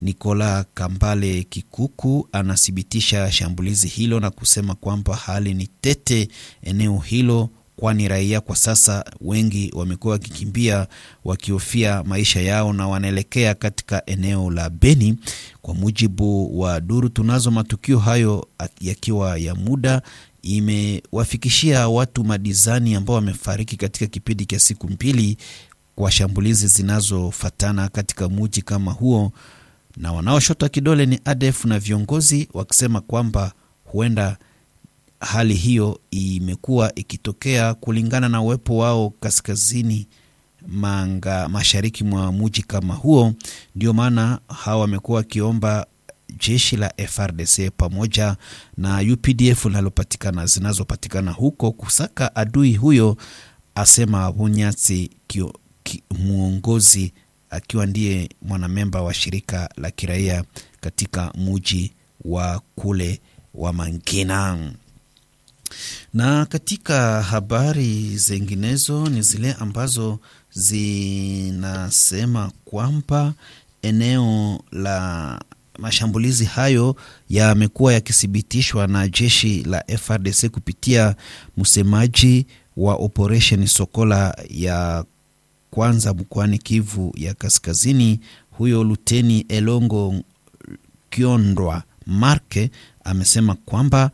Nicola Kambale Kikuku anathibitisha shambulizi hilo na kusema kwamba hali ni tete eneo hilo, kwani raia kwa sasa wengi wamekuwa wakikimbia wakihofia maisha yao na wanaelekea katika eneo la Beni. Kwa mujibu wa duru tunazo, matukio hayo yakiwa ya muda imewafikishia watu madizani ambao wamefariki katika kipindi cha siku mbili kwa shambulizi zinazofatana katika muji kama huo, na wanaoshota kidole ni ADF na viongozi wakisema kwamba huenda hali hiyo imekuwa ikitokea kulingana na uwepo wao kaskazini manga mashariki mwa muji kama huo. Ndio maana hawa wamekuwa wakiomba jeshi la FRDC pamoja na UPDF linalopatikana zinazopatikana huko kusaka adui huyo, asema Bunyatsi mwongozi akiwa ndiye mwanamemba wa shirika la kiraia katika muji wa kule wa Mangina. Na katika habari zinginezo ni zile ambazo zinasema kwamba eneo la mashambulizi hayo yamekuwa yakithibitishwa na jeshi la FRDC kupitia msemaji wa operation Sokola ya kwanza mkoani Kivu ya Kaskazini. Huyo Luteni Elongo Kiondwa Marke amesema kwamba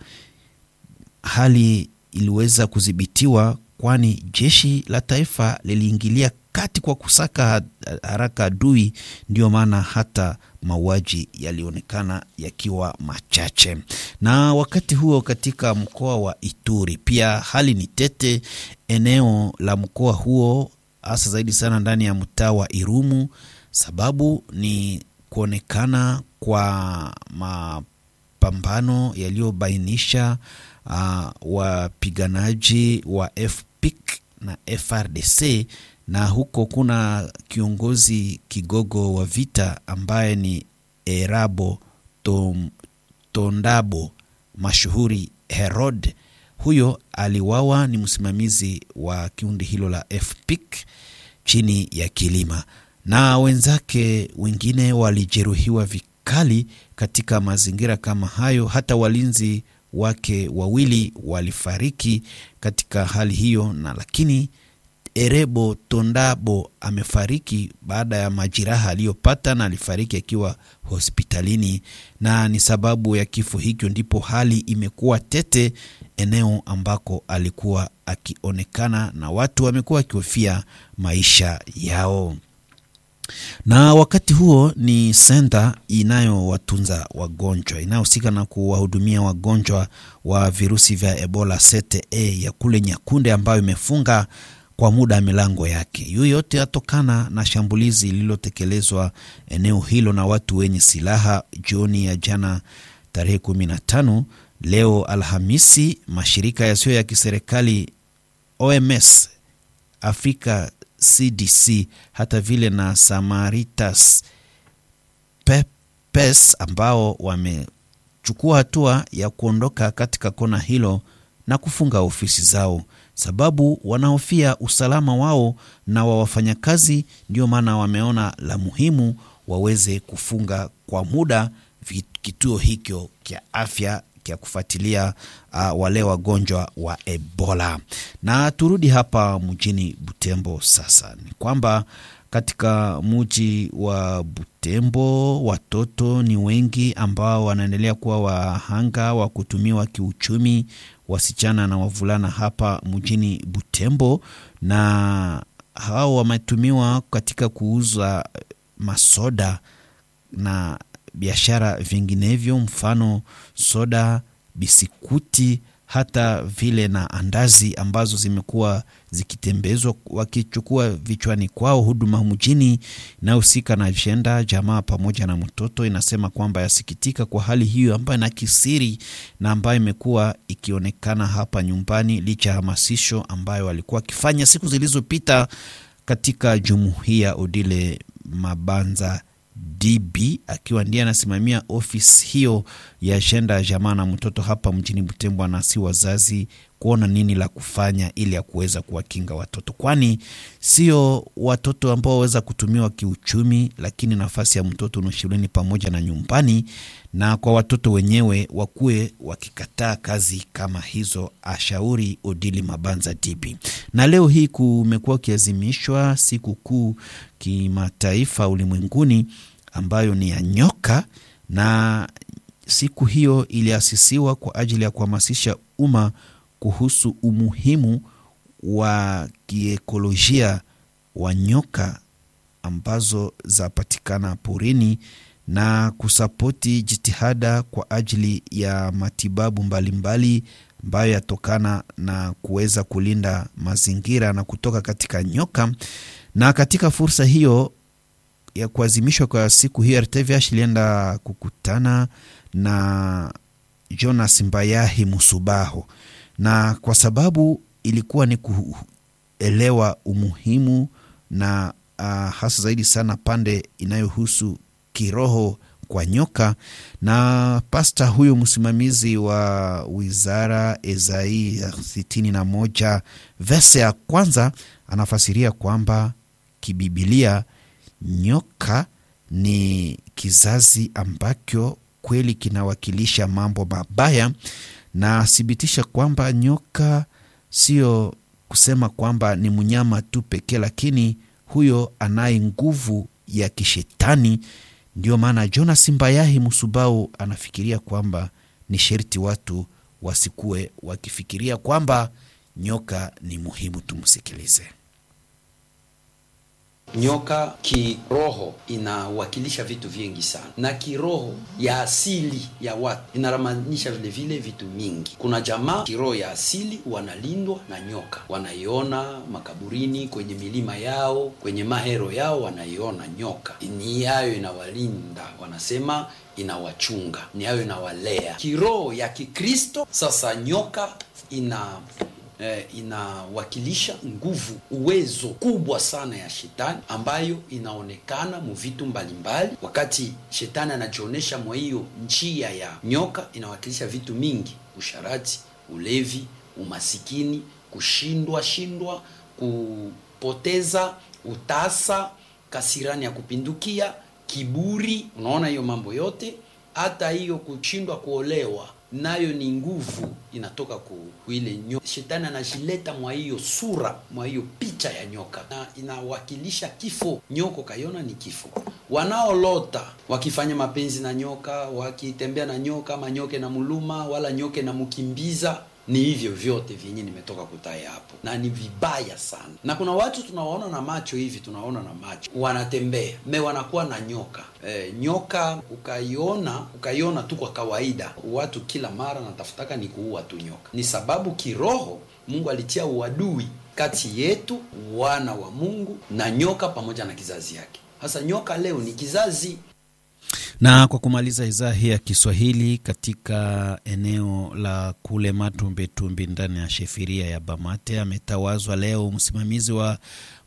hali iliweza kudhibitiwa, kwani jeshi la taifa liliingilia kati kwa kusaka haraka adui. Ndiyo maana hata mauaji yalionekana yakiwa machache. Na wakati huo katika mkoa wa Ituri pia hali ni tete eneo la mkoa huo, hasa zaidi sana ndani ya mtaa wa Irumu. Sababu ni kuonekana kwa mapambano yaliyobainisha uh, wapiganaji wa FPIC na FRDC na huko kuna kiongozi kigogo wa vita ambaye ni Erabo Tom, Tondabo mashuhuri Herod. Huyo aliwawa, ni msimamizi wa kundi hilo la FPIC chini ya kilima, na wenzake wengine walijeruhiwa vikali katika mazingira kama hayo. Hata walinzi wake wawili walifariki katika hali hiyo, na lakini Erebo Tondabo amefariki baada ya majeraha aliyopata na alifariki akiwa hospitalini, na ni sababu ya kifo hicho ndipo hali imekuwa tete eneo ambako alikuwa akionekana na watu wamekuwa wakihofia maisha yao. Na wakati huo ni senta inayowatunza wagonjwa inayohusika na kuwahudumia wagonjwa wa virusi vya Ebola CTE ya kule Nyakunde ambayo imefunga kwa muda milango yake. Hiyo yote yatokana na shambulizi lililotekelezwa eneo hilo na watu wenye silaha jioni ya jana tarehe 15. Leo Alhamisi, mashirika yasiyo ya kiserikali OMS, Afrika CDC, hata vile na Samaritas Pepes ambao wamechukua hatua ya kuondoka katika kona hilo na kufunga ofisi zao sababu wanahofia usalama wao na wa wafanyakazi. Ndio maana wameona la muhimu waweze kufunga kwa muda kituo hicho cha afya cha kufuatilia uh, wale wagonjwa wa Ebola. Na turudi hapa mjini Butembo sasa, ni kwamba katika mji wa Butembo watoto ni wengi ambao wanaendelea kuwa wahanga wa kutumiwa kiuchumi wasichana na wavulana hapa mjini Butembo, na hao wametumiwa katika kuuza masoda na biashara vinginevyo, mfano soda, bisikuti, hata vile na andazi ambazo zimekuwa zikitembezwa wakichukua vichwani kwao. Huduma mjini inayohusika na jenda jamaa pamoja na mtoto inasema kwamba yasikitika kwa hali hiyo ambayo na kisiri na ambayo imekuwa ikionekana hapa nyumbani, licha ya hamasisho ambayo walikuwa wakifanya siku zilizopita katika jumuiya Odile Mabanza DB akiwa ndiye anasimamia ofisi hiyo ya jenda jamaa na mtoto hapa mjini Butembo, anasi wazazi kuona nini la kufanya ili ya kuweza kuwakinga watoto, kwani sio watoto ambao waweza kutumiwa kiuchumi, lakini nafasi ya mtoto ni shuleni pamoja na nyumbani, na kwa watoto wenyewe wakuwe wakikataa kazi kama hizo, ashauri Odili Mabanza Dibi. Na leo hii kumekuwa ukiazimishwa siku kuu kimataifa ulimwenguni ambayo ni ya nyoka na siku hiyo iliasisiwa kwa ajili ya kuhamasisha umma kuhusu umuhimu wa kiekolojia wa nyoka ambazo zapatikana porini na kusapoti jitihada kwa ajili ya matibabu mbalimbali ambayo yatokana na kuweza kulinda mazingira na kutoka katika nyoka. Na katika fursa hiyo ya kuazimishwa kwa siku hiyo, RTVH ilienda kukutana na Jonas Mbayahi Musubaho, na kwa sababu ilikuwa ni kuelewa umuhimu na uh, hasa zaidi sana pande inayohusu kiroho kwa nyoka, na pasta huyo msimamizi wa wizara Ezai sitini na moja vese ya kwanza anafasiria kwamba kibibilia nyoka ni kizazi ambacho kweli kinawakilisha mambo mabaya, na thibitisha kwamba nyoka sio kusema kwamba ni mnyama tu pekee, lakini huyo anaye nguvu ya kishetani. Ndio maana Jonas Mbayahi Musubau anafikiria kwamba ni sherti watu wasikuwe wakifikiria kwamba nyoka ni muhimu. Tumsikilize. Nyoka kiroho inawakilisha vitu vingi sana, na kiroho ya asili ya watu inaramanisha vile vile vitu mingi. Kuna jamaa kiroho ya asili wanalindwa na nyoka, wanaiona makaburini, kwenye milima yao, kwenye mahero yao, wanaiona nyoka. Ni yayo inawalinda, wanasema inawachunga, ni yayo inawalea. Kiroho ya Kikristo sasa, nyoka ina Eh, inawakilisha nguvu, uwezo kubwa sana ya shetani ambayo inaonekana mu vitu mbalimbali. Wakati shetani anajionyesha mwa hiyo njia ya nyoka, inawakilisha vitu mingi: usharati, ulevi, umasikini, kushindwa shindwa, kupoteza, utasa, kasirani ya kupindukia, kiburi. Unaona hiyo mambo yote, hata hiyo kushindwa kuolewa nayo ni nguvu inatoka ku ile nyoka. Shetani anajileta mwa hiyo sura mwa hiyo picha ya nyoka, na inawakilisha kifo. Nyoko kaiona ni kifo. Wanaolota wakifanya mapenzi na nyoka, wakitembea na nyoka, ama nyoke na muluma wala nyoke na mkimbiza, ni hivyo vyote vyenye nimetoka kutaya hapo, na ni vibaya sana. Na kuna watu tunawaona na macho hivi, tunaona na macho wanatembea me wanakuwa na nyoka e, nyoka ukaiona ukaiona tu kwa kawaida, watu kila mara natafutaka ni kuua tu nyoka. Ni sababu kiroho Mungu alitia uadui kati yetu wana wa Mungu na nyoka pamoja na kizazi yake. Sasa nyoka leo ni kizazi na kwa kumaliza idhaa hii ya Kiswahili katika eneo la kule Matumbitumbi ndani ya shefiria ya Bamate, ametawazwa leo msimamizi wa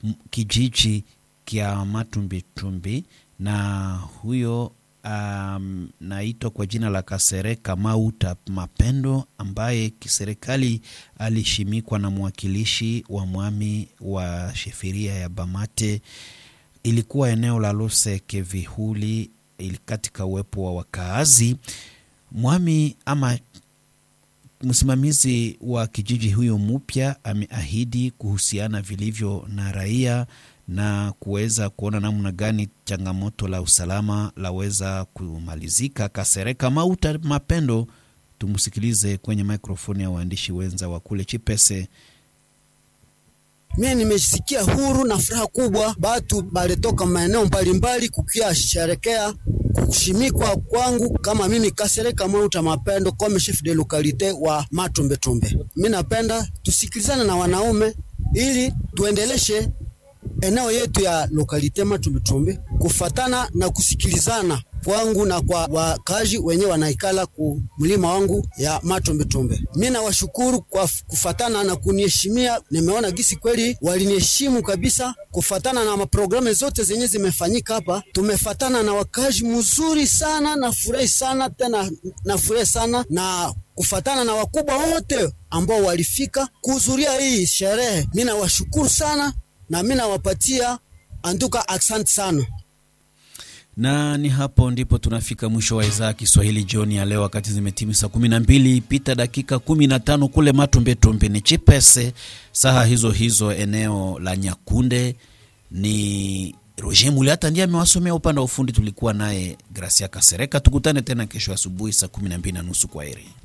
kijiji kya Matumbitumbi, na huyo um, naitwa kwa jina la Kasereka Mauta Mapendo, ambaye kiserikali alishimikwa na mwakilishi wa mwami wa shefiria ya Bamate. Ilikuwa eneo la Luseke Vihuli katika uwepo wa wakaazi. Mwami ama msimamizi wa kijiji huyo mpya ameahidi kuhusiana vilivyo na raia na kuweza kuona namna gani changamoto la usalama laweza kumalizika. Kasereka Mauta Mapendo, tumsikilize kwenye mikrofoni ya waandishi wenza wa kule Chipese. Mimi nimesikia huru na furaha kubwa, batu balitoka maeneo mbalimbali kukia sherekea kushimikwa kwangu kama mimi Kasereka Mauta Mapendo kama chef de localité wa Matumbetumbe. Mimi napenda tusikilizane na wanaume ili tuendeleshe eneo yetu ya lokalite Matumbetumbe kufatana na kusikilizana kwangu na kwa wakazi wenye wanaikala ku mlima wangu ya Matumbetumbe. Mimi nawashukuru kwa kufatana na kuniheshimia. Nimeona gisi kweli waliniheshimu kabisa, kufatana na maprogramu zote zenye zimefanyika hapa. Tumefatana na wakazi mzuri sana, nafurahi sana tena, nafurahi sana na kufatana na wakubwa wote ambao walifika kuhudhuria hii sherehe. Mimi nawashukuru sana na mimi nawapatia anduka, asante sana na ni hapo ndipo tunafika mwisho wa idhaa ya Kiswahili jioni ya leo, wakati zimetimu saa kumi na mbili pita dakika kumi na tano kule Matombetombe ni Chipese, saha hizo hizo eneo la Nyakunde. Ni Roger Muliata ndiye amewasomea upande wa ufundi. Tulikuwa naye Gracia Kasereka. Tukutane tena kesho asubuhi saa kumi na mbili na nusu. Kwa heri.